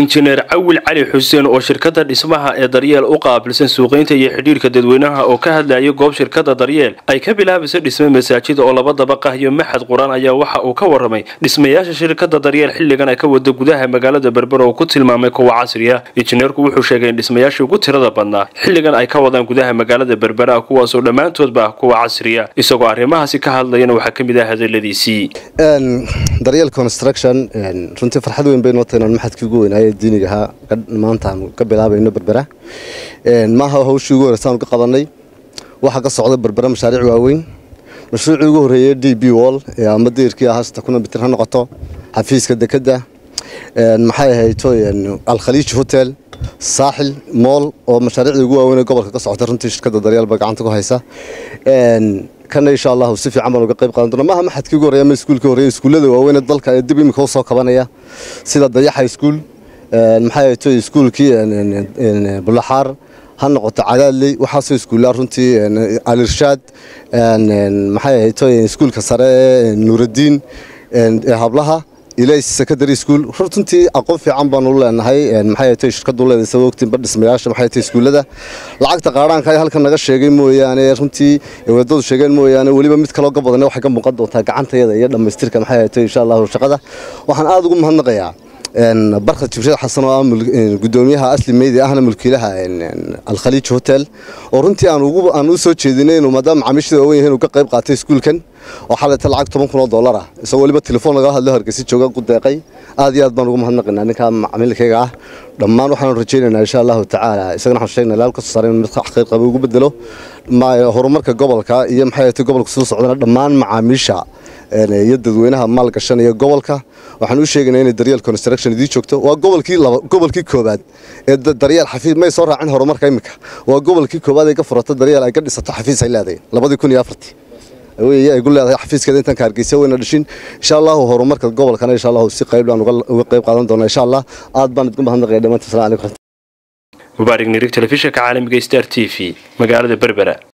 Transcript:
injineer cawil cali xuseen oo shirkada dhismaha ee daryeel u qaabilsan suuqaynta iyo xidhiirka dadweynaha oo ka hadlayay goob shirkada daryeel ay ka bilaabayso dhisme masaajida oo laba dabaqah iyo maxad qur-aan ayaa waxa uu ka waramay dhismayaasha shirkada daryeel xilligan ay ka wada gudaha magaalada berbera oo ku tilmaamay kuwa casri ah injineerku wuxuu sheegay in dhismayaashii ugu tirada badnaa xilligan ay ka wadaan gudaha magaalada berbera kuwaasoo dhammaantoodba ah kuwa casriya isagoo arrimahaasi ka hadlayana waxaa ka mid ah hadaladiisii daryeel construction runtii farxad weyn bay noo tahay inaan maxadkii ugu weynaaye diiniga ahaa maanta aan ka bilaabayno berbera maaha hawshii ugu horeysa aanu ka qabanay waxaa ka socda berbera mashaariic waaweyn mashruucii ugu horreeyey d b wall ama deyrkii ahaa sita kuna mitir ha noqoto xafiiska dekedda maxay ahayto alkhaliij hotel saaxil mool oo mashaariicdii ugu waaweyn ee gobolka ka socota runtii shirkadda daryeelba gacanta ku haysa kana insha allahu si fiican baan uga qayb qaadan doona maaha maxadkii ugu horreeya ama iskuulkii horreeya iskuullada waaweyn ee dalka ee dib imika usoo kabanaya sida dayaxa iskuul maxay ahayto iskuulkii bulaxaar ha noqoto cadaadley waxaasoo iskuullaa runtii alirshaad maxay ahayto iskuulka sare ee nuuraddiin ee hablaha ilays secondary school runtii aqoon fiican baanu leenahay maxay tahay shirkadu leedahay sabab ogtiin ba dhismayaasha maxay tahay iskuulada lacagta qaaraanka ay halkan naga sheegay mooyaane runtii wadadu sheegeen mooyaane weliba mid kaloo gabadan waxay ka muuqan doontaa gacantayada iyo dhammaystirka maxay tahay insha allahu shaqada waxaan aada ugu mahadnaqayaa barka jibriil xasan oo ah gudoomiyaha asli meydi ahna mulkiilaha alkhaliij hotel oo runtii aan ugu aan u soo jeedinay inuu maadaama macaamiishada waaweyn yahay inuu ka qayb qaatay iskuulkan oo xalayta lacag toban kun oo dollar ah isagoo weliba telefoon lagala hadlo hargeysa jooga ku deeqay aad iyo aad baan ugu mahadnaqaynaa ninka macaamilkayga ah dhammaan waxaanu rajaynaynaa insha allahu tacaala isagana waxaan sheegnaa ilaal kasoo saaray mid khayr qaba ugu bedelo horumarka gobolka iyo maxay tahay gobolka soo socdana dhammaan macaamiisha iyo dadweynaha maalgashanaya gobolka waxaan u sheegaynaa inay daryeel construction idii joogto waa gobolkii laba gobolkii koobaad ee daryeel xafiis may soo raacin horumarka imika waa gobolkii koobaad ay ka furato daryeel ay ka dhisato xafiis ay leedahay labadii kun iyo afartii wey ay gu leedahay xafiiskeeda intaan ka hargeysa weyna dhishin insha allahu horumarka gobolkana insha allahu si qayb aan uga qayb qaadan doona insha allah aad baan idinku mahadnaqaya dhammaantiin salaam calaykum mubaarig nirig telefishinka caalamiga star t v magaalada berbera